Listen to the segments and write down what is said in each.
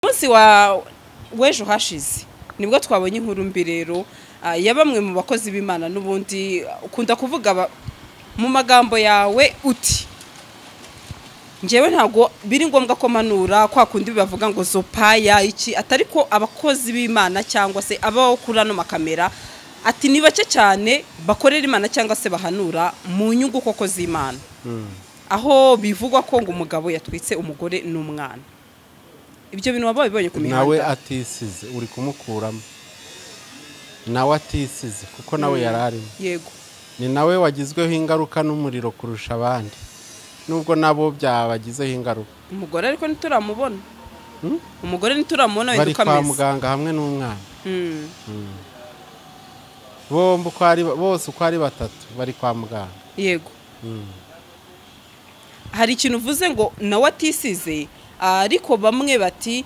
munsi wa w'ejo hashize nibwo twabonye inkuru mbi rero ah, ya bamwe mu bakozi b'imana n'ubundi ukunda kuvuga aba- mu magambo yawe uti ngewe ntabwo biri ngombwa ko manura kwa kundi bavuga ngo zopaya iki atari ko abakozi b'imana cyangwa se abaho kuri ano makamera ati ni bake cyane bakorera imana cyangwa se bahanura mu nyungu koko z'imana aho bivugwa ko ngo umugabo yatwitse umugore n'umwana ibyo bintu waba wabibonye ku mihanda nawe atisize uri kumukuramo nawe atisize kuko nawe yari arimo yego ni nawe wagizweho ingaruka n'umuriro kurusha abandi nubwo nabo byabagizeho ingaruka umugore ariko ntituramubona umugore ntituramubona wenda bari uko kwa ameze muganga hamwe n'umwana Mm. bombi uko ari bose uko ari batatu bari kwa muganga yego hari ikintu uvuze ngo nawe atisize ariko bamwe bati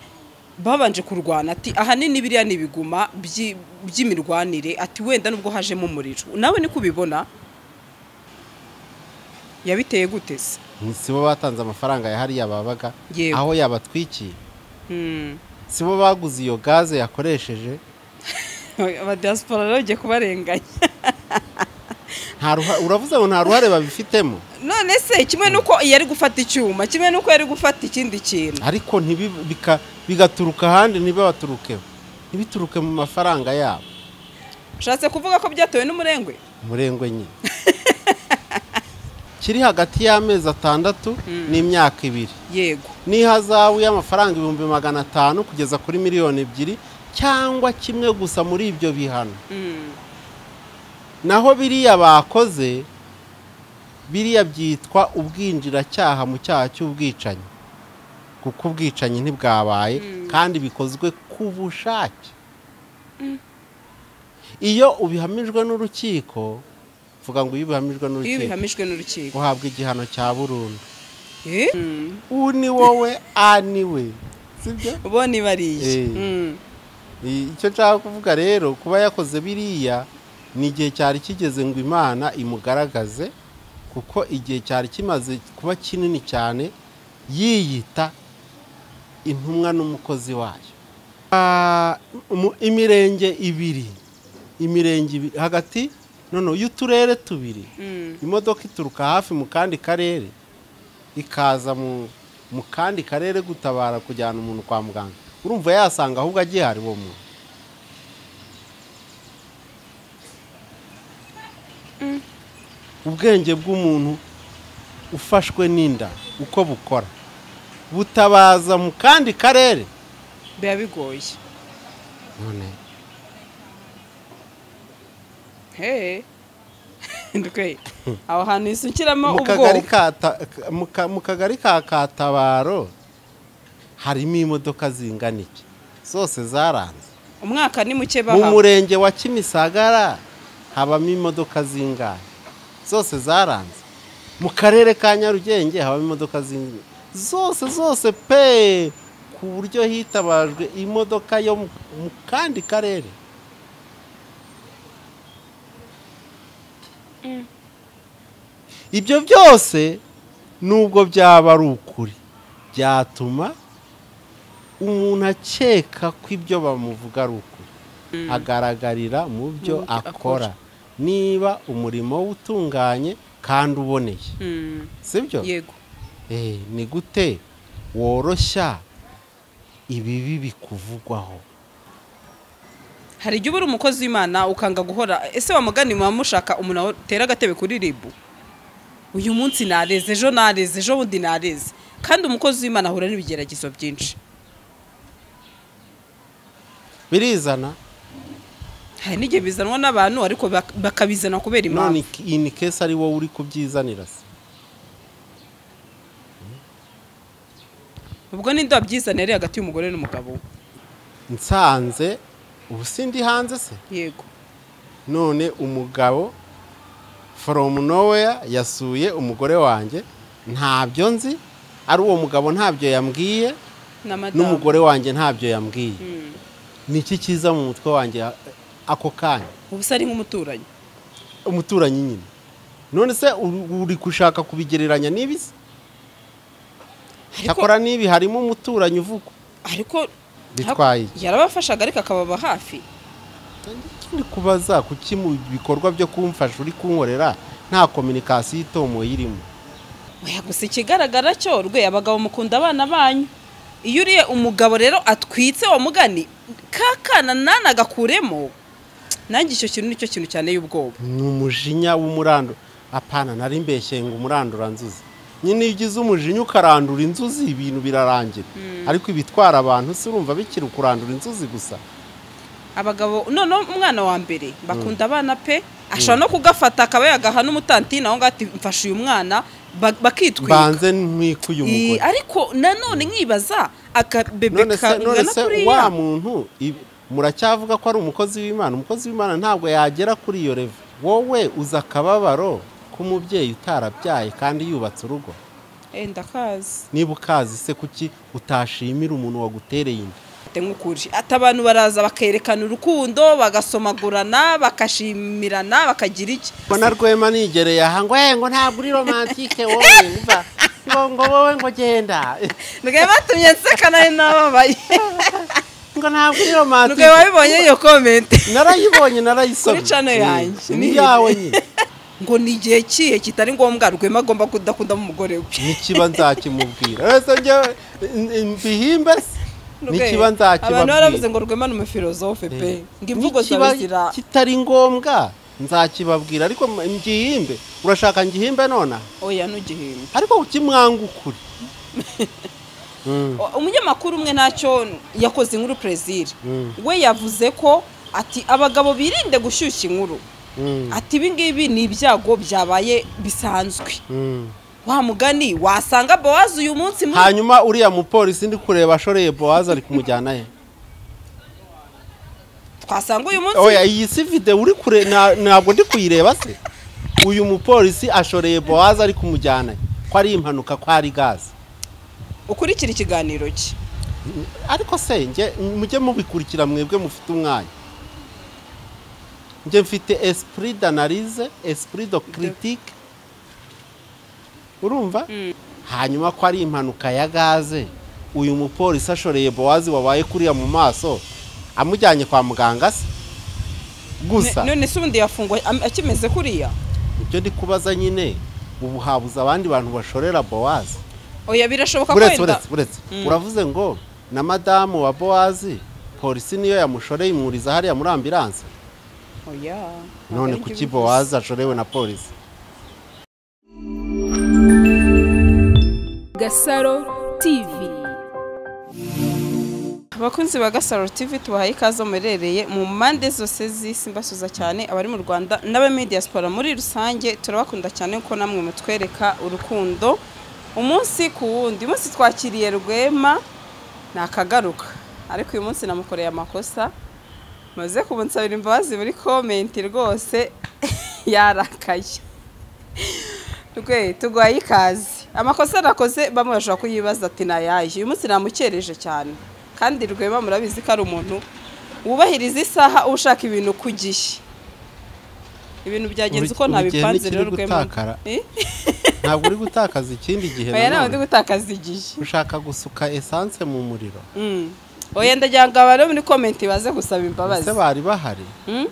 babanje kurwana ati ahanini biriya ni ibiguma by'i- by'imirwanire ati wenda nubwo hajemo umuriro nawe niko ubibona yabiteye gute se si bo batanze amafaranga ya hariya babaga Yego. aho yabatwikiye Mm. si bo baguze iyo gaze yakoresheje abadiyasporo rero ugiye kubarenganya Nta ruha- uravuze ngo nta ruhare babifitemo none se kimwe n'uko yari gufata icyuma kimwe n'uko yari gufata ikindi kintu ariko ntibi- bika- bigaturuka ahandi ntibabaturukeho ntibituruke mu mafaranga yabo ushatse kuvuga ko byatewe n'umurengwe umurengwe nyine kiri hagati y'amezi atandatu n'imyaka ibiri yego n'ihazabu y'amafaranga ibihumbi magana atanu kugeza kuri miliyoni ebyiri cyangwa kimwe gusa muri ibyo bihano Mm. naho biriya bakoze biriya byitwa ubwinjiracyaha mu cyaha cy'ubwicanyi kuko ubwicanyi ntibwabaye kandi bikozwe ku bushake iyo ubihamijwe n'urukiko mvuga ngo iyo ubihamijwe iyo n'urukiko bihamijwe n'urukiko uhabwa igihano cya burundu Eh? uwo ni wowe aniwe sibyo boni bariye Eh. I- icyo nshaka kuvuga rero kuba yakoze biriya ni igihe cyari kigeze ngo imana imugaragaze kuko igihe cyari kimaze kuba kinini cyane yiyita intumwa n'umukozi wayo Ah, mu- imirenge ibiri imirenge ibi- hagati none y'uturere tubiri imodoka ituruka hafi mu kandi karere ikaza mu mu kandi karere gutabara kujyana umuntu kwa muganga urumva yasanga ahubwo agihari uwo muntu ubwenge bw'umuntu ufashwe n'inda uko bukora butabaza mu kandi karere biba bigoye none Hey. ndwe aho hantu isukiramo mu kagari ubwoba ka Ta- ka- mu ka- mu kagari ka katabaro harimo imodoka zingana iki zose zaranze umwaka ni muke mu bahawe murenge wa kimisagara habamo imodoka zingana zose zaranze mu karere ka nyarugenge habamo imodoka zingana zose zose pe ku buryo hitabajwe imodoka yo mu mu kandi karere ibyo byose nubwo byaba ari ukuri byatuma umuntu akeka ko ibyo bamuvuga ari ukuri agaragarira mu byo byo akora. akora niba umurimo we utunganye kandi uboneye Mm. sibyo yego Eh, ni gute woroshya ibibi bikuvugwaho hari igihe uba uri umukozi w'imana ukanga guhora ese wamugani muba mushaka umuntu atera agatebe kuri ribu uyu munsi nareze ejo nareze ejo bundi nareze kandi umukozi w'imana ahura n'ibigeragezo byinshi birizana hari n'igihe bizanwa n'abantu ariko bak- bakabizana kubera none impamvu iki- iyi ni kesi ari wowe uri kubyizanira se ubwo ninde wabyizana yari hagati y'umugore n'umugabo we? nsanze ubu sindi hanze se yego none umugabo from nowhere yasuye umugore wanjye ntabyo nzi ari uwo mugabo ntabyo yambwiye n'amadamu n'umugore wanjye ntabyo yambwiye ni iki kiza mu mutwe wanjye a- ako kanya ubu se ari nk'umuturanyi umuturanyi nyine none se uri uri gushaka kubigereranya n'ibisi cyakora n'ibi harimo umuturanyi uvugwa ariko bitwaye iki yarabafashaga ariko akababa hafi ikindi kubaza kuki mu bikorwa byo kumfasha uri kunkorera nta kominikasiyo itomoye irimo Oya, gusa ikigaragara cyo rwe abagabo mukunda abana banyu iyo uriye umugabo rero atwitse wa mugani ka kana nana agakuremo nanjye icyo kintu nicyo kintu cyane y'ubwoba ni umujinya w'umurando apana nari mbeshye ngo umurandura nzuzi nyine iyo ugize umujinya ukarandura inzuzi ibintu birarangira ariko ibitwara abantu se urumva bikiri ukurandura inzuzi gusa abagabo noneho umwana wa mbere bakunda abana pe ashobora no kugafata akaba yagaha n'umutantine aho ngaho ati mfashe uyu mwana ba- bakitwika mbanze ntwike uyu Eh, mugore ariko nanone nkibaza akabebe none se none kangana se wa kuriya muntu ibi- muracyavuga ko ari umukozi w'imana umukozi w'imana ntabwo yagera kuri iyo revo wowe uzi akababaro k'umubyeyi utarabyaye kandi yubatse urugo Eh, ndakazi niba ukazi se kuki utashimira umuntu wagutereye inda Ate nk'ukuri ati abantu baraza bakerekana urukundo bagasomagurana bakashimirana bakagira iki mbona rwema nigereye aha ngo "Eh, ngo ntabwo uri romantike wowe umva ngo ngo wowe ngo genda nubwo batumye nseka nawe nababaye ngo ntabwo uri nubwo romantike wabibonye iyo komenti narayibonye narayisomye Kuri channel yanjye. ni yawe nyine ngo ni igihe kihe kitari ngombwa rwema agomba kudakundamo umugore we nikiba nzakimubwira rero njyewe n- n- mbihimbe se nikiba abantu baravuze nzakibabwira ngo rwema ni umufilozofe pe Eh, ngo imvugo zawe nikiba zira kitari ngombwa nzakibabwira ariko m- ngihimbe urashaka ngihimbe nonaha oya ntugihimbe ariko ukimwanga ukuri Mm. O- umunyamakuru umwe ntacyo yakoze inkuru perezida Mm. we yavuze ko ati abagabo birinde gushyushya inkuru Mm. ati ibi ngibi ni ibyago byabaye bisanzwe Mm. wa mugani wasanga bowazi uyu munsi muri hanyuma uriya mupolisi ndi kureba ashoreye bowazi ari kumujyana he twasanga uyu munsi oya iyi si videwo uri kure na- ntabwo ndi kuyireba se uyu mupolisi ashoreye bowazi ari kumujyana he ko ari impanuka ko ari gaze ukurikira ikiganiro cye ariko se njye mujye mubikurikira mwebwe mufite umwanya njye mfite esprit d'analyse esprit de critique urumva hanyuma ko ari impanuka ya gaze uyu mupolisi ashoreye bowazi wabaye kuriya mu maso amujyanye kwa muganga se gusa Ne- none se ubundi yafungwa am- akimeze kuriya ibyo ndi kubaza nyine ubu habuze abandi bantu bashorera bowazi oya birashoboka ko buretse wenda buretse buretse uravuze ngo na madamu wa bowazi polisi niyo yamushoreye imuriza hariya muri ambiranse oya none ntabwo kuki aribyo bowazi ashorewe na polisi Gasaro TV. abakunzi ba gasaro tv tubahaye ikaze muherereye mu mpande zose z'isi mbasuza cyane abari mu rwanda n'aba muri diaspora muri rusange turabakunda cyane kuko namwe mutwereka urukundo umunsi ku wundi uyu munsi twakiriye rwema nakagaruka ariko uyu munsi namukoreye amakosa maze kumunsabira imbabazi muri komenti rwose yarakaye Rwe tugwaye ikaze amakosa nakoze bamwe bashobora kuyibaza ati ni ayahe uyu munsi namukereje cyane kandi rwema murabizi ko ari umuntu wubahiriza isaha ushaka ibintu ku gihe ibintu byagenze uko Ubu- ubu igihe ntabipanze ntikiri rero rwema gutakara. Eh? ntabwo uri gutakaza ikindi gihe oya ntawe ndi nanone gutakaza igihe ushaka gusuka esanse mu muriro Mm. oya ndagira ngo abari muri komenti baze gusaba imbabazi ese bari bahari Mm?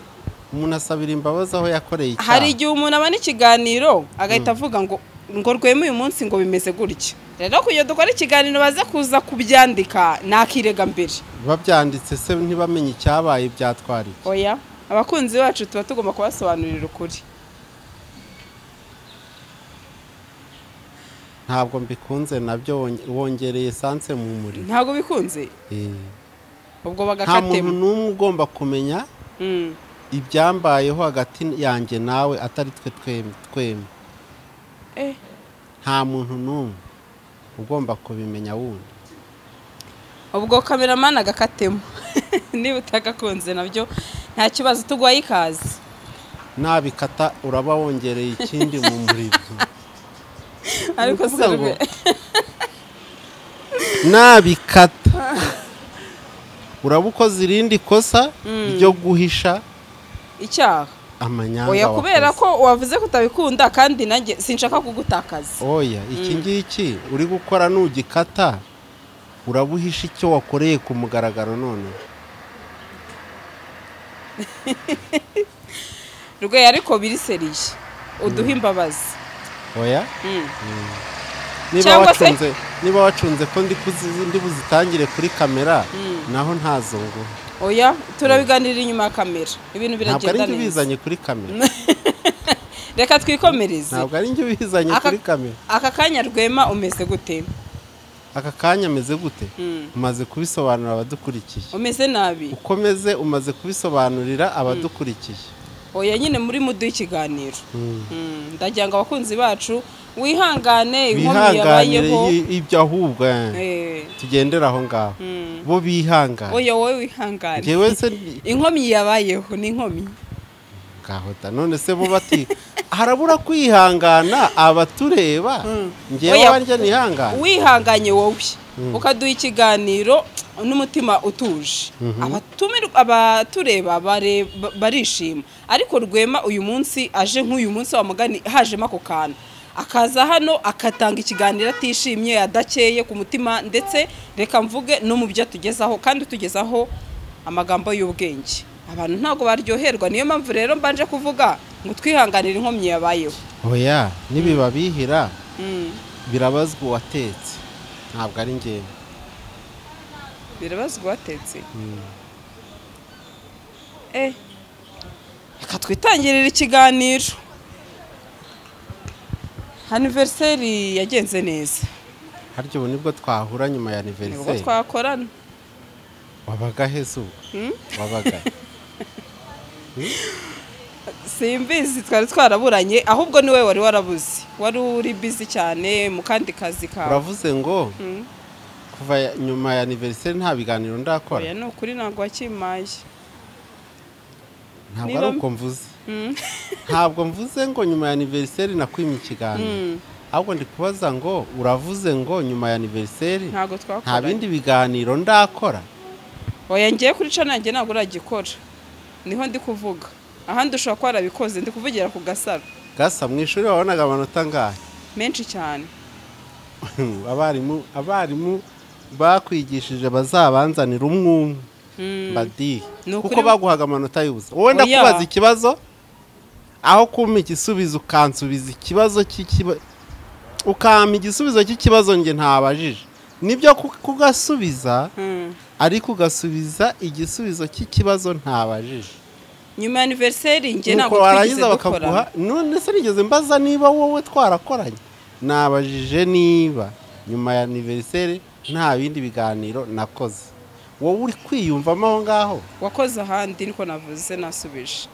umuntu asabira imbabazi aho yakoreye hari icyaha igihe umuntu abona ikiganiro agahita avuga ngo ngo rwema uyu munsi ngo bimeze gutya rero kugira dukore ikiganiro baze kuza kubyandika nakirega mbere babyanditse se ntibamenye icyabaye byatwara iki oya abakunzi bacu tuba tugomba kubasobanurira ukuri ntabwo mbikunze nabyo wonge- wongereye esanse mu muriro ntabwo bikunze Eh. ubwo nta muntu bagakatema n'umwe ugomba kumenya Mm. ibyambayeho hagati yanjye nawe atari twe twem- twembi Eh, nta muntu n'umwe ugomba kubimenya wundi ubwo kameramani agakatemo niba utagakunze nabyo nta kibazo tugwaye ikaze nabikata uraba wongereye ikindi mu muriro ariko Ni se ukuvuga ngo- rwe- nabikata uraba ukoze irindi kosa ryo guhisha icyaha amanyanga oya wakoze. kubera ko wavuze ko utabikunda kandi nanjye sinshaka kugutakaza oya iki ngiki uri gukora nugikata urabuhisha icyo wakoreye ku mugaragaro none rwe ariko biri seriye uduhe imbabazi oya Mm. niba Cyangwa se- wacunze niba wacunze ko ndi kuzi- ndi buzitangire kuri kamera naho ntazo ngo oya turabiganirira inyuma ya kamera ibintu ntabwo ari biragenda njye neza ubizanye kuri kamera reka twikomereze ntabwo ari njye ubizanye Aka- kuri kamera aka kanya rwema umeze gute aka kanya ameze gute Mm. umaze kubisobanurira abadukurikiye umeze nabi ukomeze umaze kubisobanurira abadukurikiye oya nyine muri muduha ikiganiro Mm. Mm, ndagira ngo abakunzi bacu wihangane inkomyi bihanganire yabayeho i- ibyo ahubwo eh, Eh, tugendera aho ngaho mm. bo bihangane oya wowe wihangane njyewe se inkomyi yabayeho ni inkomyi gahota none se bo bati harabura kwihangana abatureba Mm. njyewe Oya. wanjye nihangane wihanganye wowe ukaduha ikiganiro n'umutima utuje Abatumirwa- abatureba bare- ba- barishima ariko rwema uyu munsi aje nk'uyu munsi wamugani hajemo ako kantu akaza hano akatanga ikiganiro atishimye adakeye ku mutima ndetse reka mvuge no mu byo atugezaho kandi utugezaho amagambo y'ubwenge abantu ntabwo baryoherwa niyo mpamvu rero mbanje kuvuga ngo twihanganire inkomyi yabayeho oya nibibabihira Mm, birabazwa uwatetse ntabwo ari njyewe birabazwa uwatetse Mm. Eh, reka twitangirira ikiganiro aniveriseri yagenze neza harya ubu nibwo twahura nyuma ya nibwo aniveriseri twakorana wabaga heza ubu wabaga simbizi twari twaraburanye ahubwo niwe wari warabuze wari uri bizi cyane mu kandi kazi kawe uravuze ngo kuva ya- nyuma ya aniveriseri nta biganiro oya ndakora ni ukuri ntabwo wakimaye ntabwo niba- ari uko mvuze ntabwo mvuze ngo nyuma ya aniveriseri nakwimye ikiganiro Mm. ahubwo ndi kubaza ngo uravuze ngo nyuma ya aniveriseri ntabwo nta twakoranye bindi biganiro ndakora oya ngiye kuri cana nanjye ntabwo uragikora niho ndi kuvuga ahandi ushobora kuba warabikoze ndi kuvugira ku gasaro gasa mu ishuri wabonaga amanota angahe menshi cyane abarimu abarimu bakwigishije bazabanzanira umwe umwe mbadiye Ni ukuri kuko mu- baguhaga amanota y'ubusa wowe ndakubaza Oya. ikibazo aho kumpa igisubizo ukansubiza ikibazo cy'ikibazo ukampa igisubizo cy'ikibazo njye ntabajije nibyo ku- kugasubiza Mm. ariko ugasubiza igisubizo cy'ikibazo ntabajije nyuma ya aniveriseri njye nuko ntabwo twigeze warangiza dukorana bakaguha none se nigeze mbaza niba wowe twarakoranye nabajije niba nyuma ya aniveriseri nta bindi biganiro nakoze wowe uri kwiyumvamo aho ngaho wakoze ahandi niko navuze nasubije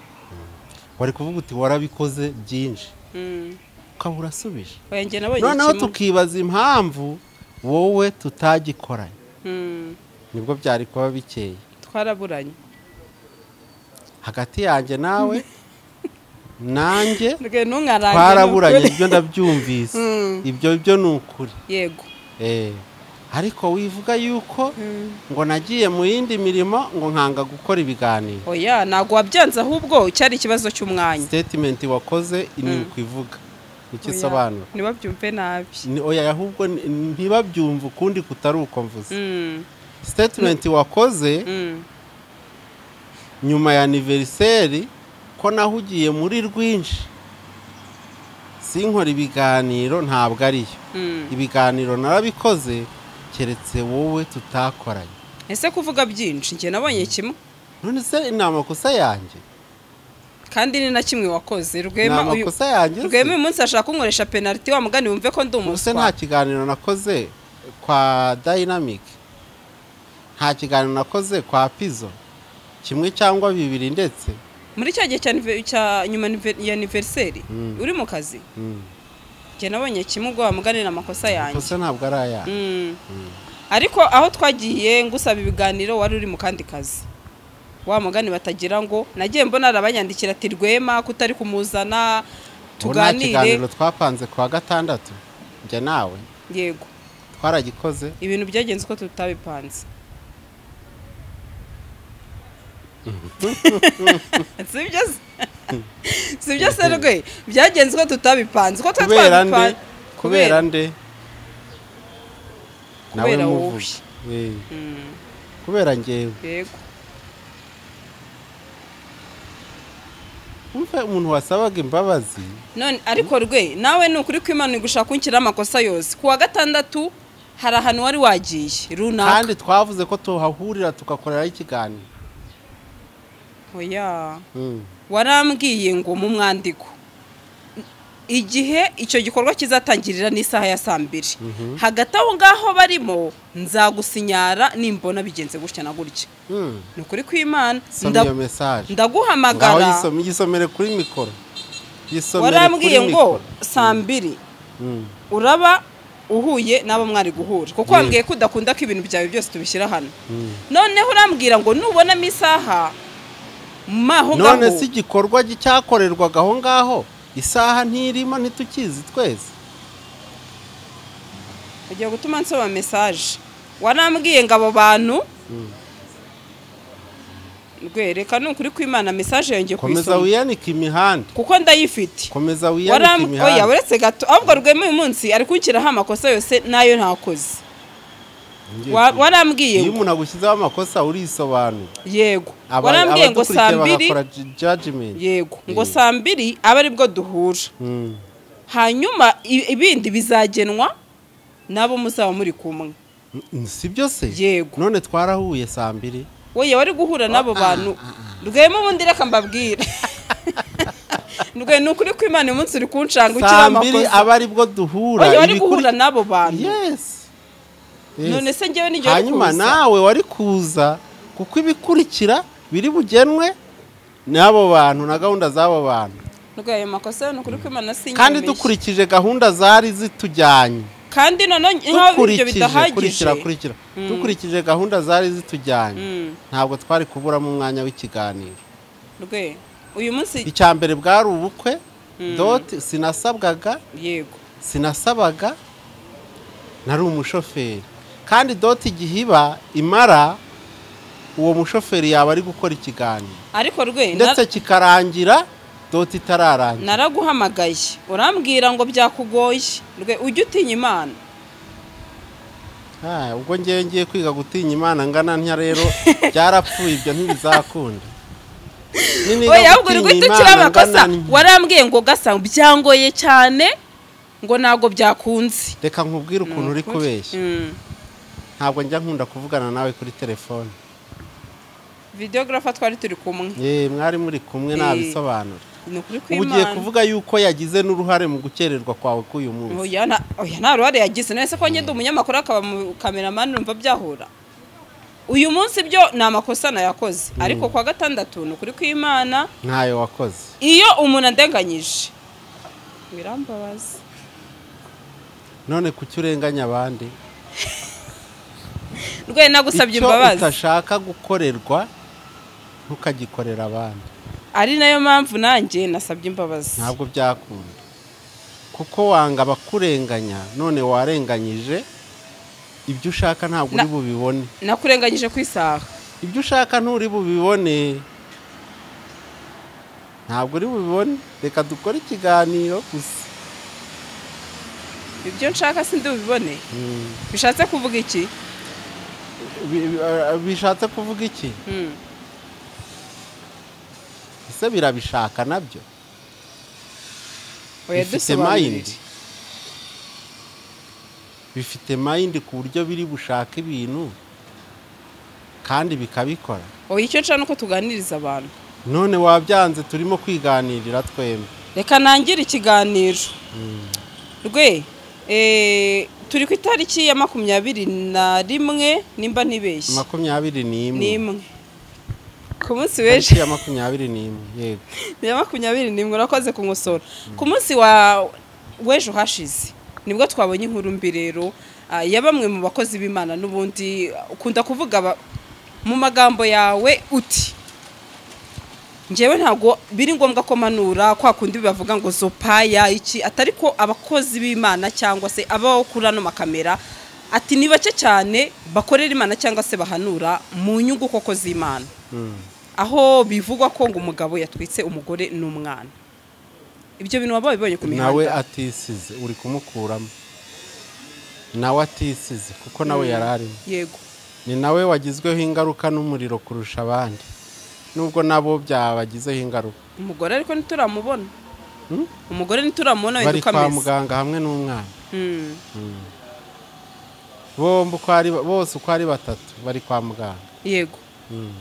wari kuvuga uti warabikoze byinshi Mm. ukaba urasubije oya njye nabonye noneho kimwe tukibaza impamvu wowe tutagikoranye Mm. nibwo byari kuba bikeye twaraburanye hagati yanjye nawe nanjye rwe ntunkarange twaraburanye ibyo ndabyumvise Mm. ibyo byo ni ukuri yego Eh, ariko wivuga yuko ngo nagiye mu yindi mirimo ngo nkanga gukora ibiganiro oya ntabwo wabyanze ahubwo cyari ikibazo cy'umwanya sitetimenti wakoze ni ukwivuga icyo Oya, isobanura ntibabyumve nabi Ni- oya ahubwo ni- ntibabyumve ukundi kutari uko mvuze Mm. sitetimenti wakoze Mm. nyuma ya aniveriseri ko nahugiye muri rwinshi sinkora ibiganiro ntabwo ariyo Mm. ibiganiro narabikoze keretse wowe tutakoranye ese kuvuga byinshi njye nabonye kimwe none se ni amakosa yanjye kandi ni na kimwe wakoze ni rwema uyu amakosa yanjye se? rwema uyu munsi ashaka kunkoresha penaliti wa mugani wumve ko ndi ubuse nta umuswa kiganiro nakoze kwa dynamic nta kiganiro nakoze kwa pizo kimwe cyangwa bibiri ndetse muri cya gihe cya anive- cya nyuma anive- ya aniveriseri Mm. uri mu kazi Mm. njye nabonye kimwe ubwo wamuganira amakosa yanjye amakosa ntabwo ari aya Mm. ariko aho twagiye ngusaba ibiganiro wari uri mu kandi kazi wa mugani batagira ngo nagiye mbona arabanyandikira ati rwema kutari kumuzana ubu nta kiganiro tuganire twapanze kwa gatandatu njye nawe yego twaragikoze ibintu byagenze uko tutabipanze sibyo se sibyo se rwe byagenze uko tutabipanze uko twari kubera nde twabipanze kubera nde nawe kubera wowe muvuge eh, kubera ngewe yego wumva umuntu wasabaga imbabazi none ariko rwe nawe ni ukuri kw'imana igushaka kunshyiraho amakosa yose ku wa gatandatu hari ahantu wari wagiye runaka kandi twavuze ko tuhahurira tugakoreraho ikiganiro oya Mm. warambwiye ngo mu mwandiko igihe icyo gikorwa kizatangirira n'isaha ya saa mbiri hagati aho ngaho barimo nzagusinyara nimbona bigenze gutya na gutya Mm. ni ukuri kw'imana soma nda- iyo mesaje ngaho ndaguhamagara yisome yisomere kuri mikoro yisomere warambwiye kuri ngo mikoro. saa mbiri Mm. uraba uhuye n'abo mwari guhura kuko Mm. wambwiye ko udakunda ko ibintu byawe byose tubishyira hano Mm. noneho urambwira ngo nubonamo isaha maho ngaho none si igikorwa gi- cyakorerwaga aho ngaho isaha ntirimo ntitukizi twese ugiye gutuma nsoma mesaje warambwiye ngo abo bantu rwereka ni ukuri kw'imana mesaje yongeye komeza kuyisoma wiyanike imihanda kuko ndayifite komeza wiyanike Waram- oya imihanda uretse gato ahubwo rwema uyu munsi ari kunshyiraho amakosa yose n'ayo ntakoze Ngiye Wa- ku- warambwiye iyo ngo umuntu agushyizeho amakosa urisobanura yego Aba- warambwiye ngo abadukurikiye saa mbiri bagakora ju- judgment yego ngo Eh. saa mbiri abe aribwo duhura Mm. hanyuma i- ibindi bizagenwa nabo muzaba muri kumwe Mm, si byo se Yego. none twarahuye saa mbiri wowe wari guhura n'abo bantu rwema ubundi reka mbabwire rwe ni ukuri kw'imana uyu munsi uri kunshanga ukiri saa mbiri amakosa aba aribwo duhura oya wari ibikuri- guhura n'abo bantu Yes. Yes. none se njyewe n'igihe wari hanyuma kuza nawe wari kuza kuko ibikurikira biri bugenwe n'abo bantu na gahunda z'abo bantu rwe ayo makosa yo ni ukuri kw'imana si kandi inyemeye. dukurikije gahunda zari zitujyanye kandi noneho nk'aho ibyo dukurikije bidahagije kurikira kurikira dukurikije gahunda zari zitujyanye Mm. ntabwo twari kuburamo umwanya w'ikiganiro rwe uyu munsi icya mbere bwari ubukwe doti sinasabwaga yego sinasabaga nari umushoferi kandi doti igihe iba imara uwo mushoferi yaba ari gukora ikiganiro ariko rwe na- ndetse kikarangira doti itararangira naraguhamagaye urambwira ngo byakugoye rwe ujye utinya imana Ah, ubwo ngiye ngiye kwiga gutinya imana ngana ntya rero byarapfuye ibyo ntibizakunda Niniga oya ahubwo gutinya rwe tukiri Imana amakosa ngana ntya. warambwiye ngo gasa byangoye cyane ngo ntabwo byakunze reka nkubwire ukuntu uri kubeshya Mm. ntabwo njya nkunda kuvugana nawe kuri telefone videogarafa twari turi kumwe ye mwari muri kumwe Eh. nabisobanura ni ukuri ubu ugiye kw'imana kuvuga yuko yagize n'uruhare mu gukererwa kwawe k'uyu munsi oya na- oya, nta ruhare yagize none se ko ngenda umunyamakuru akaba mu kameramani numva byahura uyu munsi byo ni amakosa nayakoze ariko kwa gatandatu ni ukuri kw'imana ntayo wakoze iyo umuntu andenganyije birambabaza none kuki urenganya abandi rwe nagusabye icyo imbabazi utashaka gukorerwa ntukagikorera abandi ari nayo mpamvu nanjye nasabye imbabazi ntabwo byakunda kuko wanga abakurenganya none warenganyije ibyo ushaka ntabwo uri Na- bubibone nakurenganyije ku isaha ibyo ushaka nturi bubibone ntabwo uri bubibone reka dukore ikiganiro gusa ibyo nshaka sindi bubibone Mm. bishatse kuvuga iki Bi- bi- bishatse kuvuga iki Mm. ese birabishaka nabyo oya bifite dusobanurire mayindi bifite mayindi ku buryo biri bushaka ibintu kandi bikabikora oya icyo nshaka ni uko tuganiriza abantu none wabyanze turimo kwiganirira twembi reka nangire ikiganiro rwe eh, turi ku itariki ya makumyabiri na rimwe nimba ntibeshye makumyabiri n'imwe n'imwe ku munsi tariki w'ejo ya makumyabiri n'imwe yego ya makumyabiri n'imwe urakoze kumusora ku munsi wa w'ejo hashize nibwo twabonye inkuru mbi rero ah, ya bamwe mu bakozi b'imana n'ubundi ah, ukunda kuvuga ba- mu magambo yawe uti ngewe ntabwo biri ngombwa ko manura kwa kundi bavuga ngo zopaya iki atari ko abakozi b'imana cyangwa se abaho kuri ano makamera ati ni bake cyane bakorera imana cyangwa se bahanura mu nyungu koko z'imana Mm. aho bivugwa ko ngo umugabo yatwitse umugore n'umwana ibyo bintu waba wabibonye ku nawe mihanda atisize uri kumukuramo nawe atisize kuko nawe yari arimo yego ni nawe wagizweho ingaruka n'umuriro kurusha abandi nubwo nabo byabagizeho ingaruka umugore ariko ntituramubona umugore ntituramubona wenda bari uko kwa ameze muganga hamwe n'umwana Mm. bombi uko ari ba- bose uko ari batatu bari kwa muganga yego Mm.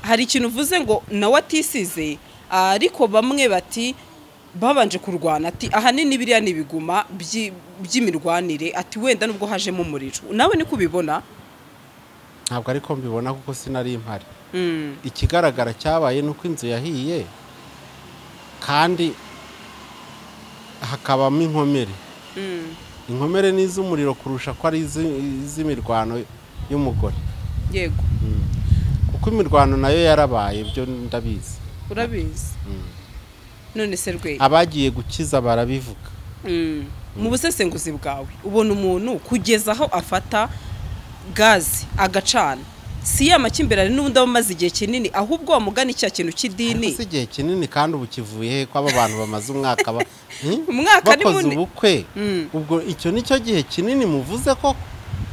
hari ikintu uvuze ngo nawe atisize ariko bamwe bati babanje kurwana ati ahanini biriya ni ibiguma by'i- by'imirwanire ati wenda nubwo hajemo umuriro nawe niko ubibona ntabwo ariko mbibona kuko sinari impari Mm. ikigaragara cyabaye ni uko inzu yahiye kandi hakabamo inkomere Mm. inkomere ni iz'umuriro kurusha ko ari iz'i- iz'imirwano y'umugore yego kuko imirwano nayo yarabaye byo ndabizi urabizi none se rwe abagiye gukiza barabivuga Mm. mu busesenguzi bwawe ubona umuntu kugeza aho afata gazi agacana si ya makimbirane n'ubundi aba amaze igihe kinini ahubwo wamugana icya kintu cy'idini Ariko si igihe kinini kandi ubu kivuye he ko aba bantu bamaze umwaka ba- Hmm? Umwaka ni bakoze munini. ubukwe Mm. ubwo icyo ni cyo gihe kinini muvuze ko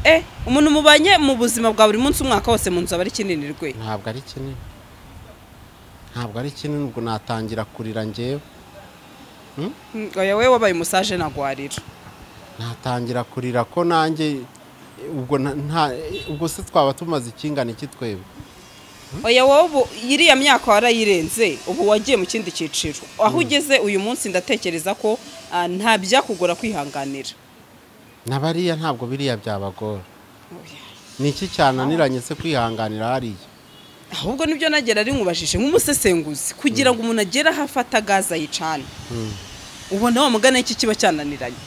Eh, umuntu mubanye mu buzima bwa buri munsi umwaka wose mu nzu aba ari kinini rwe ntabwo ari kinini ntabwo ari kinini ubwo natangira kurira njyewe Mm, oya we wabaye umusaje nagwarira natangira kurira ko nanjye ubwo na- nta ubwo se twaba tumaze ikingana iki twebwe oya wowe ubu iriya myaka warayirenze ubu wagiye mu kindi cyiciro aho ugeze uyu munsi ndatekereza ko ah, nta byakugora kwihanganira na bariya ntabwo biriya byabagora Oya. ni iki cyananiranye se kwihanganira hariya ahubwo nibyo nagera ari nywubajije nk'umusesenguzi kugira ngo umuntu agere aho afata gaze ayicane ubona wamugana iki kiba cyananiranye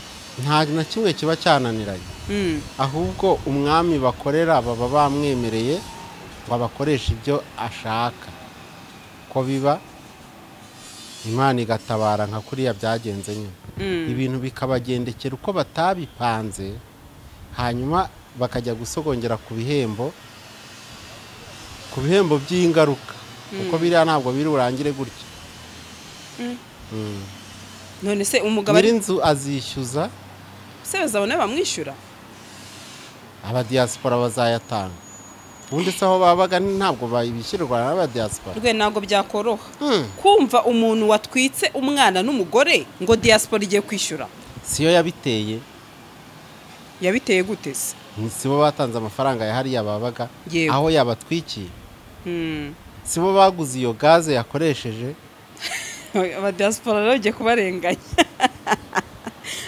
nta na kimwe kiba cyananiranye Mm, ahubwo umwami bakorera baba bamwemereye ngo abakoreshe ibyo ashaka ko biba imana igatabara nka kuriya byagenze nyine mm. ibintu bikabagendekera uko batabipanze hanyuma bakajya gusogongera ku bihembo ku bihembo by'ingaruka kuko biriya ntabwo biri burangire gutya none se umugabo ari nyir'inzu azishyuza se bazabona bamwishyura abadiyasipora bazayatanga ubundi se aho babaga ni- ntabwo babishyirwa n'abadiyasipora rwe ntabwo byakoroha Hmm. kumva umuntu watwitse umwana n'umugore ngo diaspora igiye kwishyura siyo yabiteye yabiteye gute se sibo batanze amafaranga ya hariya babaga Yego. aho yabatwikiye Mm. sibo baguze iyo gaze yakoresheje aba diaspora rero bagiye kubarenganya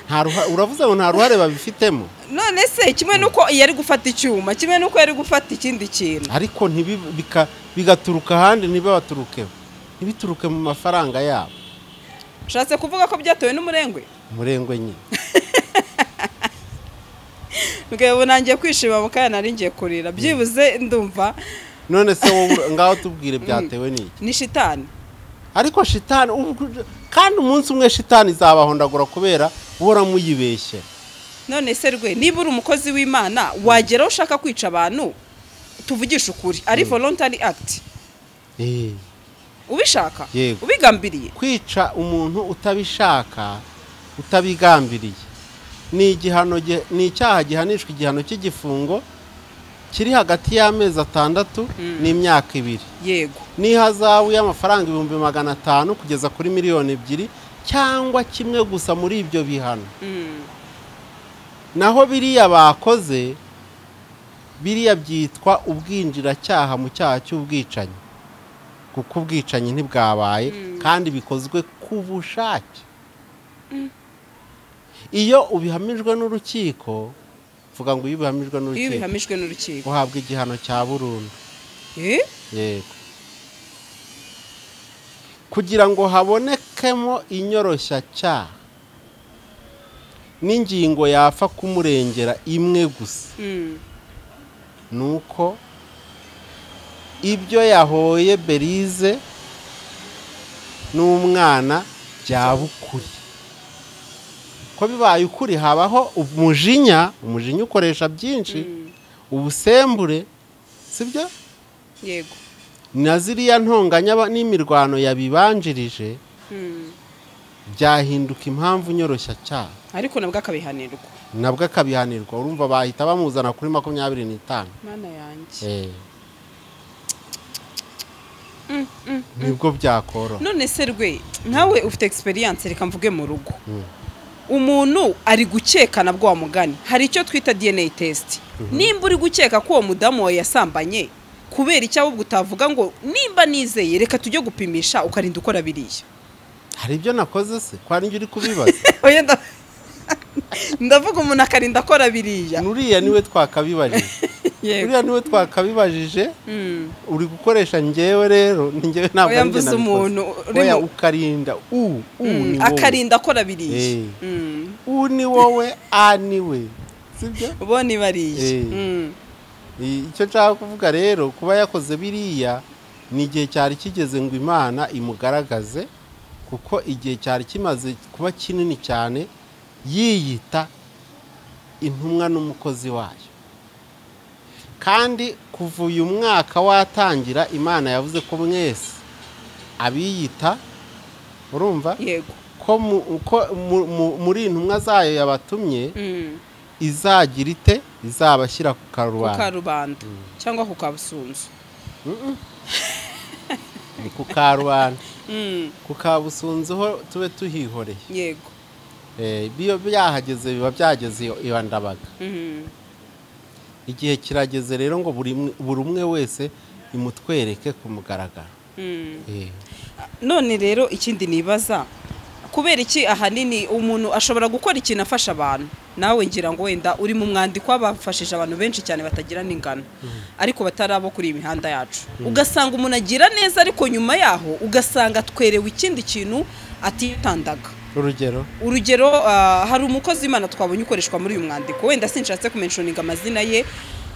Nta ruha- uravuze ngo nta ruhare babifitemo none se kimwe n'uko yari gufata icyuma kimwe n'uko yari gufata ikindi kintu ariko ntibi- bika- bigaturuka ahandi ntibabaturukeho ntibituruke mu mafaranga yabo ushatse kuvuga ko byatewe n'umurengwe umurengwe nyine rwego nangiye kwishima mu kanya nari ngiye kurira byibuze ndumva none se wowe ngaho tubwire byatewe n'iki ni shitani ariko shitani ubwo- kandi umunsi umwe shitani izabahondagura kubera uhora muyibeshye none se rwe niba uri umukozi w'imana wagera aho ushaka kwica abantu tuvugishe ukuri ari voluntary act Eh, ubishaka Yego. ubigambiriye kwica umuntu utabishaka utabigambiriye ni igihano gi- ni icyaha gihanishwa igihano cy'igifungo kiri hagati y'amezi atandatu n'imyaka ibiri yego n'ihazabu y'amafaranga ibihumbi magana atanu kugeza kuri miliyoni ebyiri cyangwa kimwe gusa muri ibyo bihano Mm. naho biriya bakoze biriya byitwa ubwinjiracyaha mu cyaha cy'ubwicanyi kuko ubwicanyi ntibwabaye kandi bikozwe ku bushake iyo ubihamijwe n'urukiko vuga ngo iyo ubihamijwe iyo n'urukiko bihamijwe n'urukiko uhabwa igihano cya burundu Eh? yego kugira ngo habonekemo inyoroshyacyaha n'ingingo yapfa kumurengera imwe gusa Mm. ni uko ibyo yahoye berize n'umwana byaba ukuri ko bibaye ukuri habaho umujinya umujinya ukoresha byinshi ubusembure sibyo yego na ziriya ntonganya ba- n'imirwano yabibanjirije Mm. byahinduka impamvu nyoroshya cyane ariko nabwo akabihanirwa nabwo akabihanirwa urumva bahita bamuzana kuri makumyabiri n'itanu mana yanjye nibwo byakoroha none se rwe nkawe ufite egisperiyanse reka mvuge mu rugo umuntu ari gukeka nabwo wamugani hari icyo twita dna test nimba uri gukeka ko uwo mudamu wawe yasambanye kubera icyo ahubwo utavuga ngo nimba nizeye reka tujye gupimisha ukarinda ukora biriya hari ibyo nakoze se kwa njye uri kubibaza Oya, nda- ndavuga umuntu akarinda akora biriya uriya niwe twakabibajije Yego. uriya niwe twakabibajije Mm. uri gukoresha ngewe rero ni ngewe ntabwo Oya, ari njye mbuze nabikoze. umuntu urimo- Oya, ukarinda u u ni wowe akarinda akora biriya Eh. u ni wowe a ni we sibyo bo ni bariya Eh. I- icyo nshaka kuvuga rero kuba yakoze biriya ni igihe cyari kigeze ngo imana imugaragaze kuko igihe cyari kimaze kuba kinini cyane yiyita intumwa n'umukozi wayo kandi kuva uyu mwaka watangira imana yavuze ko mwese abiyita urumva yego ko mu- ko mu- mu- muri intumwa zayo yabatumye Mm. izagira ite izabashyira ku ku karubanda karubanda cyangwa ku kabusunzu ku karubanda Mm, ku kabusunzeho tube tuhihoreye yego Eh, biyo byahageze biba byageze iyo- iyo ndabaga Mhm. igihe kirageze rero ngo buri mwe- buri umwe wese imutwereke ku mugaragaro Mm. Eh, none rero ikindi nibaza kubera iki ahanini umuntu ashobora gukora ikintu afasha abantu nawe ngira ngo wenda uri mu mwandiko w'abafashije abantu benshi cyane batagira n'ingano ariko batari abo kuri iyi mihanda yacu ugasanga umuntu agira neza ariko nyuma yaho ugasanga atwerewe ikindi kintu atitandaga urugero urugero ah, hari umukozi w'imana twabonye ukoreshwa muri uyu mwandiko wenda sinshatse kumenshoninga amazina ye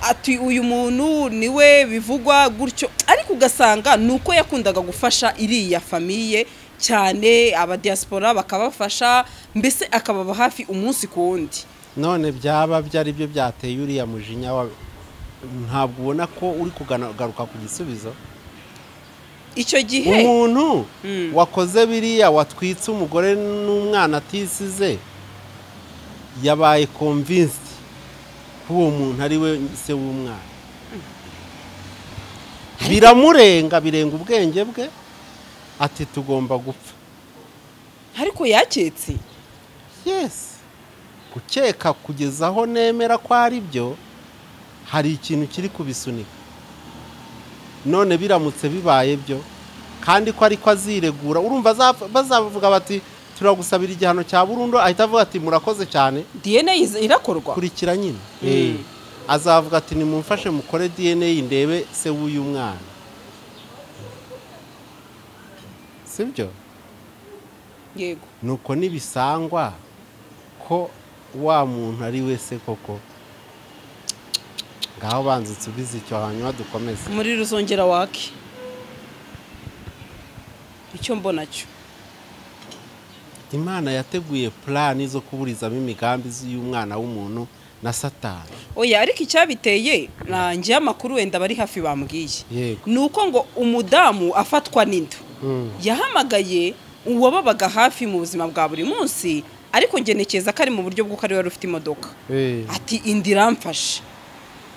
ati uyu muntu niwe bivugwa gutyo ariko ugasanga ni uko yakundaga gufasha iriya famiye cyane abadiyasipora bakabafasha mbese akababa hafi umunsi ku wundi none byaba byari byo byateye uriya mujinya wa ntabwo ubona ko uri kugaruka ku gisubizo icyo gihe umuntu Mm. wakoze biriya watwitse umugore n'umwana atisize yabaye convinced ko uwo muntu ari we se w'umwana biramurenga birenga ubwenge bwe ati tugomba gupfa ariko yaketse yesi gukeka kugeza aho nemera ko ari byo hari ikintu kiri kubisunika none biramutse bibaye byo kandi ko ariko aziregura urumva azapfa- bazavuga bati turagusabira igihano cya burundu ahita avuga ati murakoze cyane dna iz- irakorwa kurikira nyine Mm. Eh. azavuga ati nimumfashe mukore dna ndebe se w'uyu mwana sibyo yego nuko ntibisangwa ko wa muntu ari we se koko ngaho banza usubize icyo hanyuma dukomeze muri ruzongera wake icyo mbona cyo imana yateguye purani zo kuburizamo imigambi y'umwana w'umuntu na satani oya ariko icyabiteye nanjye amakuru wenda bari hafi bambwiye yego ni uko ngo umudamu afatwa n'inda yahamagaye uwababaga hafi mu buzima bwa buri munsi ariko ngenekeza ko ari mu buryo bw'uko ari we wari ufite imodoka Eh. ati inda iramfashe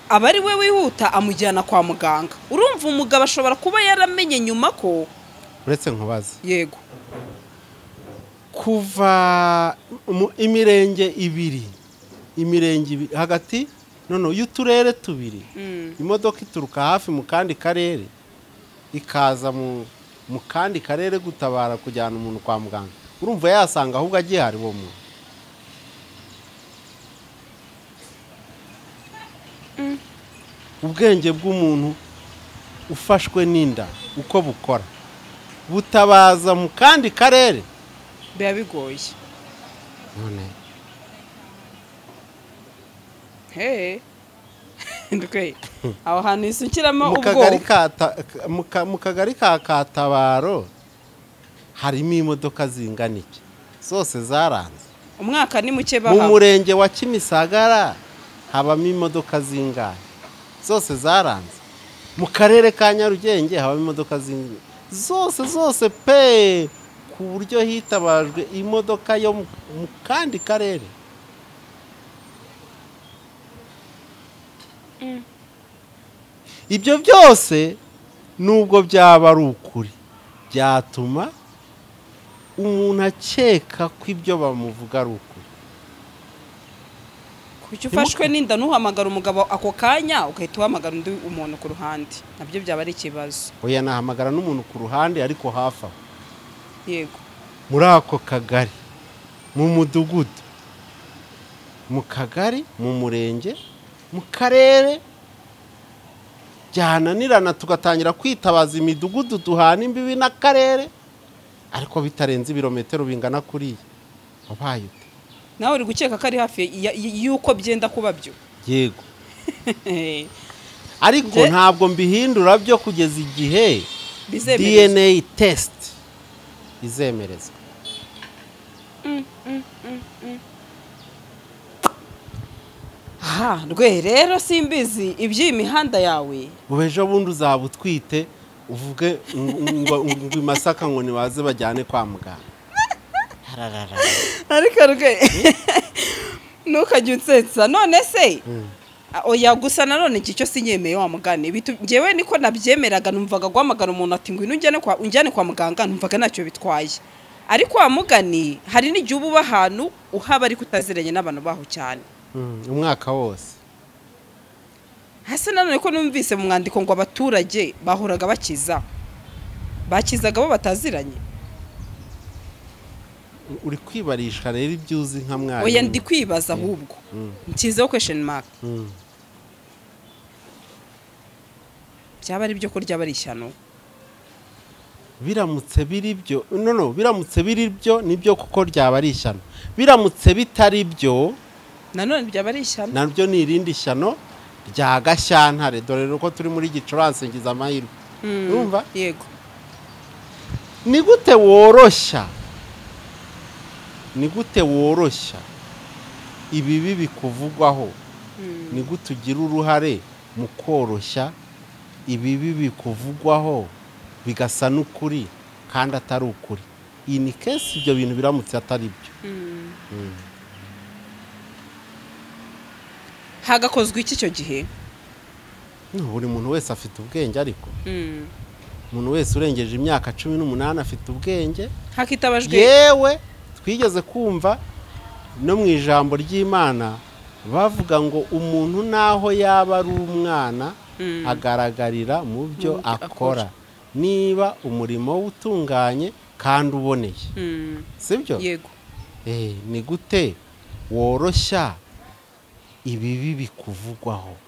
aba ari we wihuta amujyana kwa muganga urumva umugabo ashobora kuba yaramenye nyuma ko uretse nkubaze yego kuva mu- imirenge ibiri imirenge ibiri hagati none y'uturere tubiri imodoka ituruka hafi mu kandi karere ikaza mu mu kandi karere gutabara kujyana umuntu kwa muganga urumva yasanga ahubwo agihari uwo muntu ubwenge bw'umuntu ufashwe n'inda uko bukora butabaza mu kandi karere biba bigoye none hehe ndwe aho hantu isukiramo mu kagari ubwoba ka Ta- ka- mu ka- mu kagari ka katabaro harimo imodoka zingana iki zose zaranze umwaka ni muke mu bahawe murenge wa kimisagara habamo imodoka zingana zose zaranze mu karere ka nyarugenge habamo imodoka zingana zose zose pe ku buryo hitabajwe imodoka yo mu mu kandi karere ibyo byose nubwo byaba ari ukuri byatuma umuntu akeka ko ibyo bamuvuga ari ukuri kuki ufashwe n'inda ntuhamagara umugabo ako kanya ugahita uhamagara undi umuntu ku ruhande nabyo byaba ari ikibazo oya nahamagara n'umuntu ku ruhande ariko hafi aho yego muri ako kagari mu mudugudu mu kagari mu murenge mu karere byananirana tugatangira kwitabaza imidugudu duhana imbibi n'akarere ariko bitarenze ibirometero bingana kuriya wabaye ute nawe uri gukeka ko ari hafi ya- y- y'uko byenda kuba byo yego ariko Nge- ntabwo mbihindura byo kugeza igihe bizemerezwa dna test izemerezwa aha rwe rero simbizi iby'iyi mihanda yawe ubu ejo bundi uzaba utwite uvuge ngo- ngo ngo i masaka ngo nibaze bajyane kwa muganga Hararara. ariko rwe ntukajye unsetsa none se Ah, oya gusa nanone iki cyo sinyemeye wa mugani Bitu- njyewe niko nabyemeraga numvaga guhamagara umuntu ati ngwino ujyane kwa unjyane kwa muganga numvaga ntacyo bitwaye ariko wa mugani hari n'igihe uba uba ahantu uhaba ariko utaziranye n'abantu baho cyane Mm, umwaka wose hasi nanone ko numvise mu mwandiko ngo abaturage bahoraga bakiza bakizaga bo bataziranye uri kwibarisha rero ibyo uzi nka oya ndi mwarimu kwibaza ahubwo Mm. nshyizeho question mark Mm. byaba ari byo ko ryaba ari ishyano biramutse biri byo no no biramutse biri byo nibyo kuko ryaba ari ishyano biramutse bitari byo nanone byaba ari ishyano naryo ni irindi shyano rya gashyantare dore ko turi muri gicurasi ngize amahirwe Mm, urumva? yego ni gute woroshya ni gute woroshya ibibi bikuvugwaho Mm. ni gute ugira uruhare mu koroshya ibibi bikuvugwaho bigasa n'ukuri kandi atari ukuri iyi ni kesi ibyo bintu biramutse atari byo hagakozwe iki icyo gihe No, buri muntu wese afite ubwenge ariko Mm. umuntu wese urengeje imyaka cumi n'umunani afite ubwenge hakitabajwe yewe twigeze kumva no mu ijambo ry'imana bavuga ngo umuntu naho yaba ari umwana Mm. agaragarira mu byo Mu byo akora. akora niba umurimo we utunganye kandi uboneye Mm, sibyo yego Eh, ni gute woroshya ibibi bikuvugwaho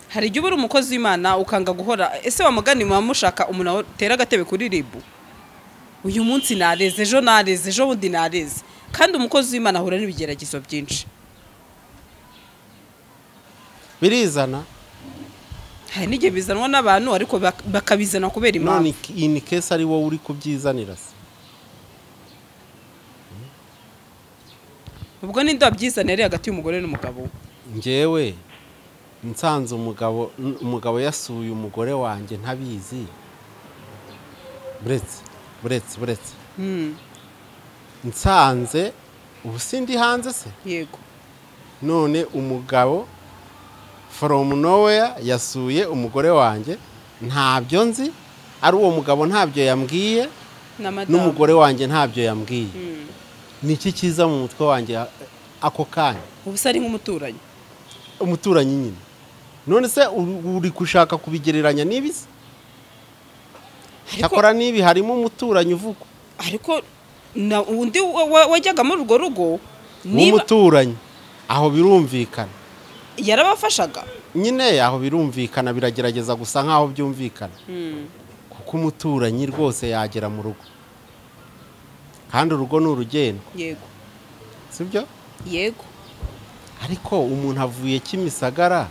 hari igihe uba uri umukozi w'imana ukanga guhora ese wa mugani muba mushaka umuntu atera agatebe kuri ribu uyu munsi nareze ejo nareze ejo bundi nareze kandi umukozi w'imana ahura n'ibigeragezo byinshi birizana hari n'igihe bizanwa n'abantu ariko bak- bakabizana kubera none impamvu iki- iyi ni kesi ari wowe uri kubyizanira se ubwo ninde wabyizana yari hagati y'umugore n'umugabo njyewe nsanze umugabo n- umugabo yasuye umugore wanjye ntabizi buretse buretse buretse Mm, nsanze ubu sindi hanze se yego none umugabo from nowhere yasuye umugore wanjye ntabyo nzi ari uwo mugabo ntabyo yambwiye n'amadamu n'umugore wanjye ntabyo yambwiye Mm. ni iki cyiza mu mutwe wanjye a- ako kanya ubu se ari nk'umuturanyi umuturanyi nyine none se uri uri gushaka kubigereranya n'ibisi Ariko- cyakora n'ibi harimo umuturanyi uvugwa ariko na undi wa- wa- wajyaga muri urwo rugo niba w'umuturanyi aho birumvikana yarabafashaga nyine aho birumvikana biragerageza gusa nk'aho byumvikana kuko umuturanyi rwose yagera mu rugo kandi urugo ni urugendwa yego sibyo yego ariko umuntu avuye kimisagara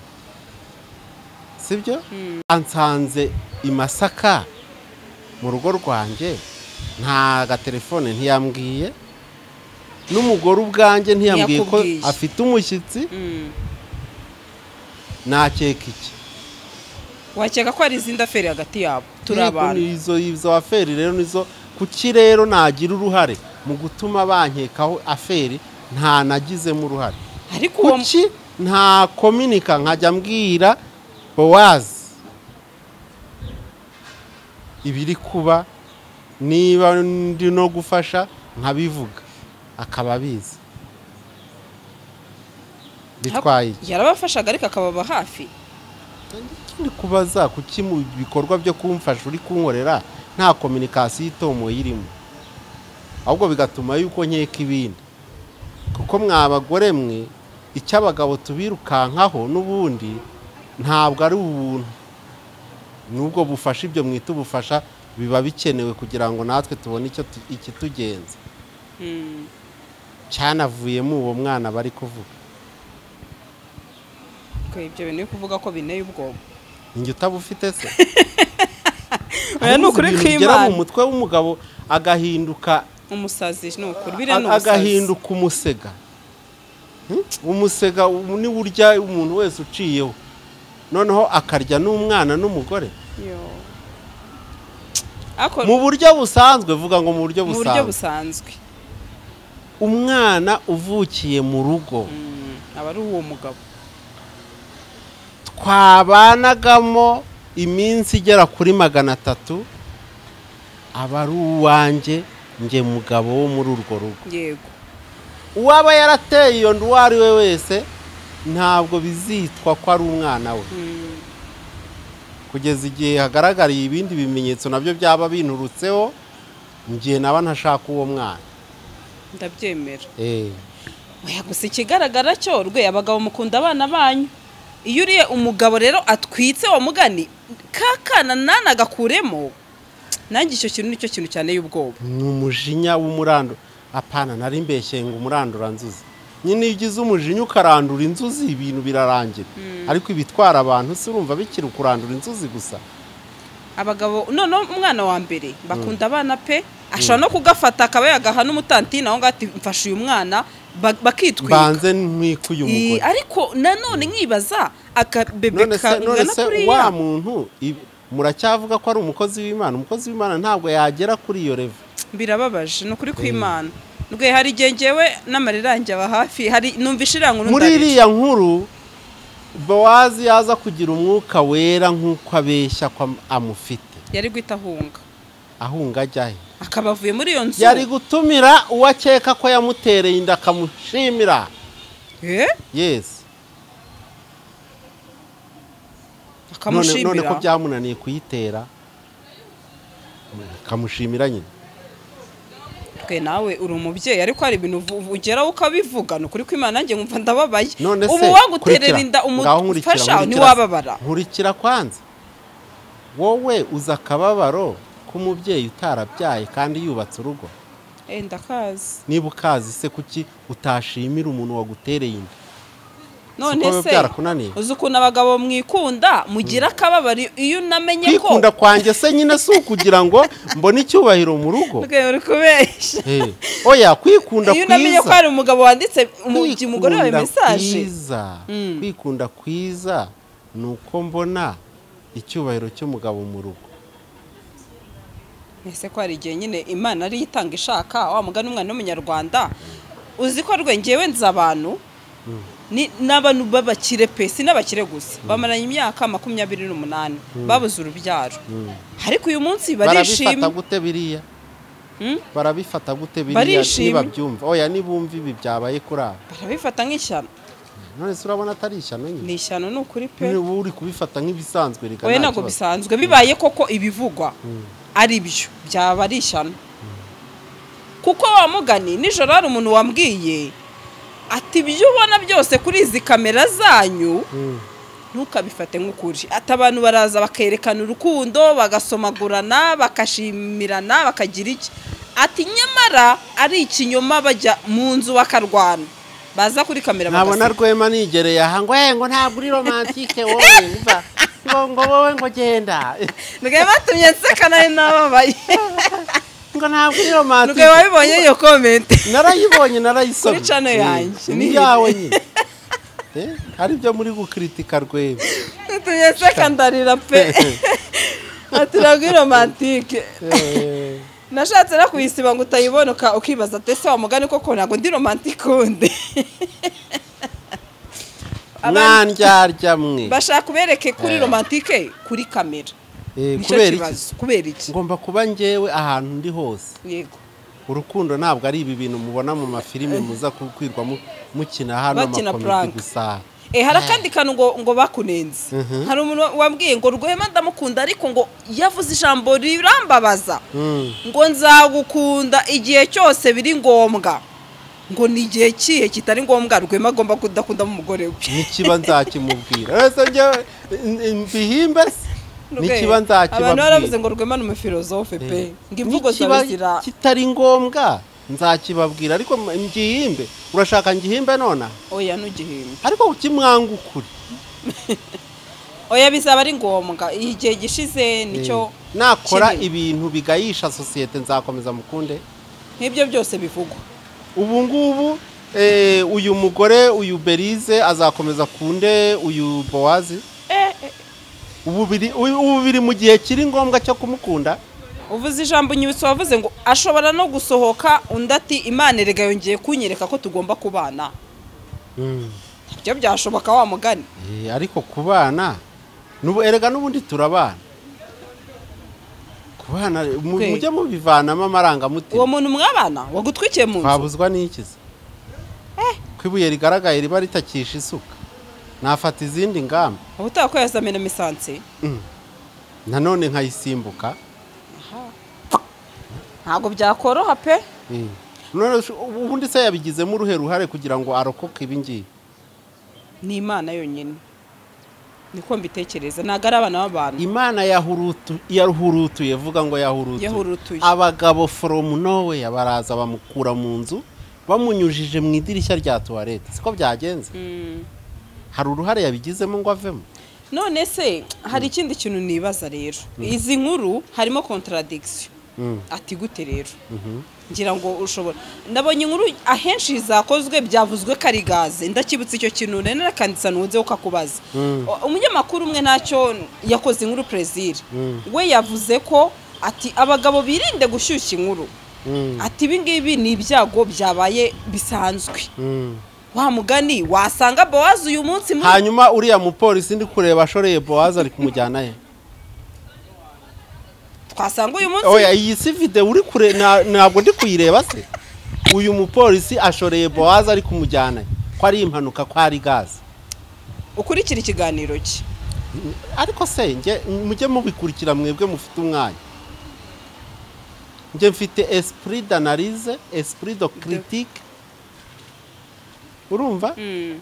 sibyo ansanze i masaka mu rugo rwanjye nta gatelefone ntiyambwiye n'umugore ubwanjye ntiyambwiye ko Ntiyakubwiye. afite umushyitsi nakeka iki wakeka ko hari izindi aferi hagati yabo turi Yego, abantu ni izo izo aferi rero nizo kuki rero nagira uruhare mu gutuma bankekaho aferi nta nagizemo uruhare ariko uwo kuki nta kominika nkajya mbwira bowazi ibiri kuba niba ndi no gufasha nkabivuga akaba abizi bitwaye iki yarabafashaga ariko akababa hafi ikindi kubaza kuki mu bikorwa byo kumfasha uri kunkorera nta kominikasiyo itomoye irimo ahubwo bigatuma yuko nkeka ibindi kuko mwa bagore mwe icyo abagabo tubirukankaho n'ubundi ntabwo ari ubuntu nubwo bufasha ibyo mwita ubufasha biba bikenewe kugira ngo natwe tubone icyo tu- ikitugenza cyanavuyemo uwo mwana bari kuvuga ko ibyo bintu byo kuvuga ko binteye ubwoba njye utaba ufite se oya ni ukuri Ibintu bigera mu kw'imana mutwe w'umugabo agahinduka umusazi ni ukuri biriya ni umusazi agahinduka umusega Hmm? umusega u- niwo urya umuntu wese uciyeho noneho akarya n'umwana n'umugore Yo. Ako- mu buryo busanzwe vuga ngo mu buryo mu buryo busanzwe busanzwe umwana uvukiye mu rugo Mm, aba ari uwo mugabo twabanagamo iminsi igera kuri magana atatu aba ari uwanjye njye mugabo wo muri urwo rugo yego uwaba yarateye iyo nda uwo ari we wese ntabwo bizitwa ko ari umwana we Mm, kugeza igihe hagaragariye ibindi bimenyetso nabyo byaba binturutseho njye naba ntashaka uwo mwana ndabyemera Eh, oya gusa ikigaragara cyo rwe abagabo mukunda abana banyu iyo uriye umugabo rero atwitse wa mugani kakana nana agakuremo nanjye icyo kintu nicyo kintu cyane y'ubwoba ni umujinya w'umurando apana nari mbeshye ngo umurandura nzuzi nyine iyo ugize umujinya ukarandura inzuzi ibintu birarangira ariko ibitwara abantu si urumva bikiri ukurandura inzuzi gusa abagabo noneho umwana wa mbere bakunda abana pe ashobora no kugafata akaba yagaha n'umutantine aho ngaho ati mfashe uyu mwana ba- bakitwika mbanze ntwike uyu Ii, mugore ariko nanone nkibaza akabebe none se none kangana se wa kuriya muntu ibi- muracyavuga ko ari umukozi w'imana umukozi w'imana ntabwo yagera kuri iyo revo birababaje ni ukuri kw'imana rwe hari igihe njyewe n'amarira yanjye aba hafi hari numvishe iriya nkuru muri ndarira. iriya nkuru bowazi yaza kugira umwuka wera nk'uko abeshya ko am- amufite yari guhita ahunga ahunga ajya he akaba avuye muri iyo nzu yari gutumira uwo akeka ko yamutereye inda akamushimira Eh? yesi none, none ko akamushimira byamunaniye kuyitera akamushimira nyine twe nawe uri umubyeyi ariko hari ibintu uvu- uvu- ugeraho ukabivuga ni ukuri kw'imana nanjye nkumva ndababaye none se ubu waguterera kurikira, inda ngaho nkurikira, umufasha nkurikira, ntiwababara nkurikira kwanza wowe uza akababaro k'umubyeyi utarabyaye kandi yubatse urugo Eh, ndakazi niba ukazi se kuki utashimira umuntu wagutereye inda none biba se byarakunaniye? uzi ukuntu abagabo mwikunda mugira akababari iyo unamenye ko kwikunda kwanjye se nyine si ukugira ngo mbone icyubahiro mu rugo Rwe, uri kubeshya Eh, oya kwikunda iyo unamenye ko kwiza hari umugabo wanditse umugi umugore wawe Kwikunda mesaje kwiza Mm. kwikunda kwiza ni uko mbona icyubahiro cy'umugabo mu rugo ese ko hari igihe nyine imana ariyo itanga ishaka wa mugani umwana w'umunyarwanda uzi ko rwenge nzi abantu ni- n'abantu b'abakire pe si n'abakire gusa bamaranye imyaka makumyabiri n'umunani babuze urubyaro ariko uyu munsi barabifata barishimye gute biriya Mm? barabifata gute biriya Barishimye. ntibabyumva oya nibumva ibi byabaye kuri aba barabifata nk'ishyano none se urabona atari ishyano nyine ni ishyano ni ukuri pe niba uri kubifata nk'ibisanzwe reka wowe nta ntabwo kibazo. bisanzwe bibaye koko ibivugwa ari byo byaba ari ishyano kuko wa mugani nijoro hari umuntu wambwiye ati ibyo ubona byose kuri izi kamera zanyu Mm. ntukabifate nk'ukuri ati abantu baraza bakerekana urukundo bagasomagurana bakashimirana bakagira iki ati nyamara ari ikinyoma bajya mu nzu bakarwana baza kuri kamera nabona bagaseka. rwema nigereye aha ngo "Eh, ngo ntabwo uri romantike wowe umva ngo ngo wowe ngo genda Nubwo batumye nseka nawe nababaye ngo ntabwo uri nubwo romantike wabibonye iyo komenti narayibonye narayisomye Kuri channel Eh, yanjye. ni yawe nyine Eh, hari ibyo muri gukritika rwema Tutumye nseka ndarira pe ati ntabwo romantike Eh, nashatse no kuyisiba ngo utayibona uka- ukibaza ati ese wa mugani koko ntabwo ndi romantike undi abantu mwandyarya mwe bashaka kubereke kuri Eh. romantike kuri kamera Eh, nicyo kubera iki kibazo kubera iki ngomba kuba njyewe ahantu ndi hose yego urukundo ntabwo ari ibi bintu mubona mu mafilime muza kukwirwa mu- mukina hano Bakina amakomedi prank. gusa Eh, hari akandi kantu ngo ngo bakunenze hari umuntu wa- wambwiye ngo rwema ndamukunda ariko ngo yavuze ijambo rirambabaza Mm. ngo nzagukunda igihe cyose biri ngombwa ngo ni igihe kihe kitari ngombwa rwema agomba kudakundamo umugore we nikiba nzakimubwira uretse njyewe n- n- mbihimbe se nikiba abantu baravuze nzakibabwira ngo rwema ni umufilozofe pe Eh. ngo imvugo zawe Nikiba zira kitari ngombwa nzakibabwira ariko m- ngihimbe urashaka ngihimbe nonaha oya ntugihimbe ariko ukimwanga ukuri oya bizaba ari ngombwa igihe gishize nicyo Eh, nakora kiri. ibintu bigayisha sosiyete nzakomeza mukunde nk'ibyo byose bivugwa ubu ngubu eh, uyu mugore uyu berize azakomeza kunde uyu bowazi ubu biri ubu- ubu biri mu gihe kiri ngombwa cyo kumukunda uvuze ijambo nyibutse wavuze ngo ashobora no gusohoka undi ati imana erega yongeye kunyereka ko tugomba kubana ibyo byashoboka wa mugani Eh, ariko ku bana n'ubu erega n'ubundi turabana ku bana mu- Kwe. mujye mubivanamo uwo amarangamutima muntu mwabana wagutwikiye mu nzu twabuzwa n'ikiza ko ibuye rigaragaye riba ritakisha isuka nafata izindi ngamba ubutaha ko yazamena imisansi nanone nkayisimbuka ntabwo byakoroha pe Mm. none shu- ubu- ubundi se yabigizemo uruhe ruhare kugira ngo arokoke ibi ngibi ni imana yonyine niko mbitekereza ntabwo ari abana b'abantu imana yahurutu- yahurutuye vuga ngo yahurutuye yahurutuye abagabo foromu nowe baraza bamukura mu nzu bamunyujije mu idirishya rya tuwarete siko byagenze Mm. hari uruhare yabigizemo ngo avemo none se hari ikindi kintu nibaza rero izi nkuru harimo contradiction Mm. ati gute rero Mhm. ngira ngo ushobora ndabonye inkuru ahenshi zakozwe byavuzwe ko ari gaze ndakibutse icyo kintu nari narakanditse ntunze ko akubaza Mm. O- umunyamakuru umwe ntacyo yakoze inkuru perezire Mm. we yavuze ko ati abagabo birinde gushyushya inkuru Mm. ati ibi ngibi ni ibyago byabaye bisanzwe Mm. wa mugani wasanga bowazi uyu munsi muri hanyuma uriya mupolisi ndi kureba ashoreye bowazi ari kumujyana he twasanga uyu munsi oya iyi si vide uri kure na- ntabwo ndi kuyireba se uyu mupolisi ashoreye bowazi ari kumujyana ko ari impanuka ko ari gaze ukurikira ikiganiro cye ariko se njye mujye mubikurikira mwebwe mufite umwanya njye mfite esprit d'analyse esprit de critique urumva Mm.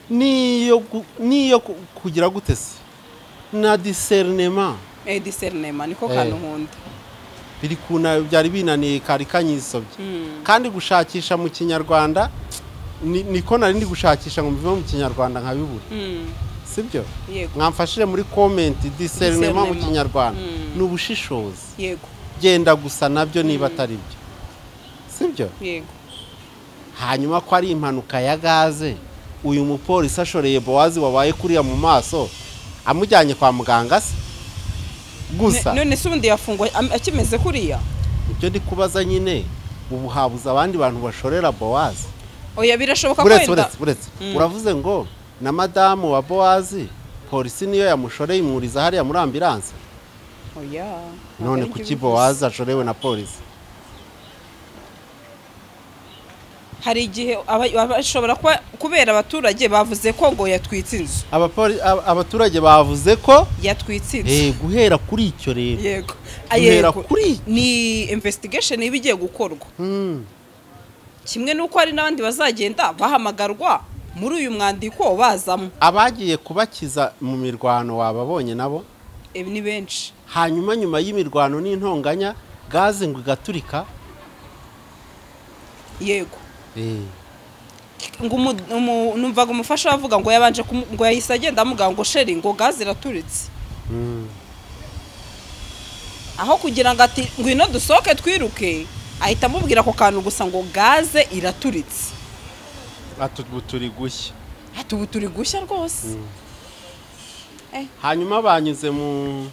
niyo gu- niyo ku- kugira gute se na discernement eh discernema niko Eh. kantu nkunda biri kuna byari binaniye kari kanyisobye kandi gushakisha mu kinyarwanda ni- niko nari ndi gushakisha ngo mbive mu kinyarwanda nkabibura Mm. sibyo yego mwamfashire muri comment discernment mu Discernment. kinyarwanda Mm. ni ubushishozi yego genda gusa nabyo niba atari byo sibyo yego hanyuma ko ari impanuka ya gaze uyu mupolisi ashoreye bowazi wabaye kuriya mu maso amujyanye kwa muganga se gusa Ne- none se ubundi yafungwa am- akimeze kuriya ibyo ndi kubaza nyine ubu habuze abandi bantu bashorera bowazi oya birashoboka ko buretse wenda buretse buretse uravuze ngo na madamu wa bowazi polisi niyo yamushoreye imwuriza hariya muri ambiranse oya none kuki bowazi ashorewe na polisi hari igihe aba- aba- ashobora kuba kubera abaturage bavuze ko ngo yatwitse inzu Abapoli- ab- abaturage bavuze ko yatwitse inzu eh, guhera kuri icyo rero yego guhera Yego. kuri- ni investigation iba igiye gukorwa Mm. kimwe n'uko hari n'abandi bazagenda bahamagarwa muri uyu mwandiko bazamo abagiye kubakiza mu mirwano wababonye nabo ibi ni benshi hanyuma nyuma y'imirwano n'intonganya gaze ngo igaturika yego Eh, ngo umu- umu- numvaga umufasha we avuga ngo yabanje kumu- ngo yahise agenda amubwira ngo sheri ngo gaze iraturitse mm. aho kugira ngo ati ngwino dusohoke twiruke ahita amubwira ako kantu gusa ngo gaze iraturitse ati ubu turi gushya ati ubu turi gushya rwose hanyuma banyuze mu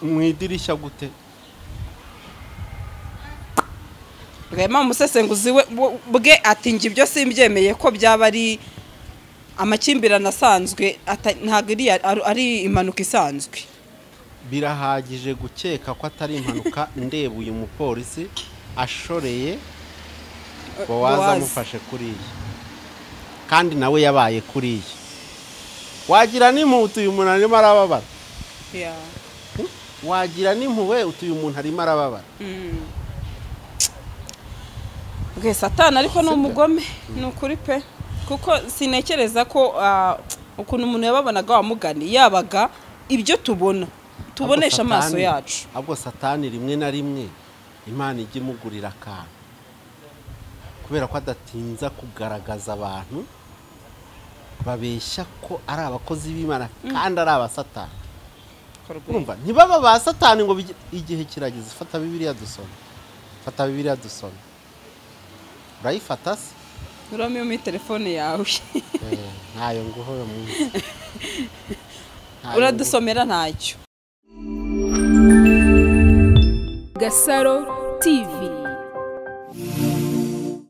mu idirishya gute rwema umusesenguzi we bu- bwe ati njye ibyo simbyemeye ko byaba ari amakimbirane asanzwe ata- ntabwo iriya ari- ari impanuka isanzwe birahagije gukeka ko atari impanuka ndeba uyu mupolisi ashoreye bowaza Bowazi. amufashe kuriya kandi nawe yabaye kuriya wagira n'imuhutu uyu muntu arimo arababara Yeah. wagira n'impuhwe utu uyu muntu arimo arababara Mm. bwe satani ariko ni Sibyo. umugome ni ukuri pe kuko sinekereza ko ah, ukuntu umuntu yababonaga wamugani yabaga ibyo tubona tubonesha Ahubwo amaso Satani- yacu ahubwo satani rimwe na rimwe imana ijya imugurira akantu kubera ko adatinza kugaragaza abantu babeshya ko ari abakozi b'imana kandi ari abasatani urumva ntibaba ba satani ngo bigi- igihe kirageze fata bibiliya dusome fata bibiliya dusome urayifata se uramo muri telefone yawe Eh, ntayo nguho uyu munsi Ntayo nguho. uradusomera ntacyo Gasaro TV